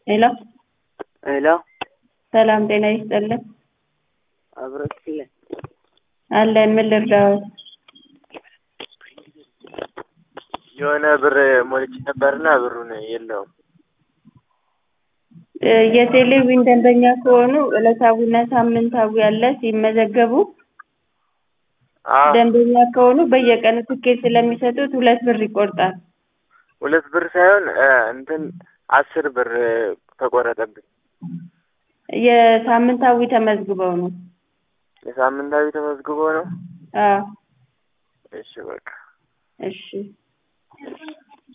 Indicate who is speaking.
Speaker 1: ሄሎ
Speaker 2: ሄሎ
Speaker 1: ሰላም ጤና ይስጥልን
Speaker 2: አብረክለ
Speaker 1: አለን ምን ልርዳዎት
Speaker 2: የሆነ ብር ሞልቼ ነበርና ብሩን የለውም።
Speaker 1: እ የቴሌቪዥን ደንበኛ ከሆኑ ዕለታዊና ሳምንታዊ አለ ሲመዘገቡ
Speaker 2: አዎ
Speaker 1: ደንበኛ ከሆኑ በየቀኑ ትኬት ስለሚሰጡት ሁለት ብር ይቆርጣል።
Speaker 2: ሁለት ብር ሳይሆን እ እንትን አስር ብር ተቆረጠብኝ።
Speaker 1: የሳምንታዊ ተመዝግበው ነው።
Speaker 2: የሳምንታዊ ተመዝግቦ ነው።
Speaker 1: አዎ
Speaker 2: እሺ በቃ
Speaker 1: እሺ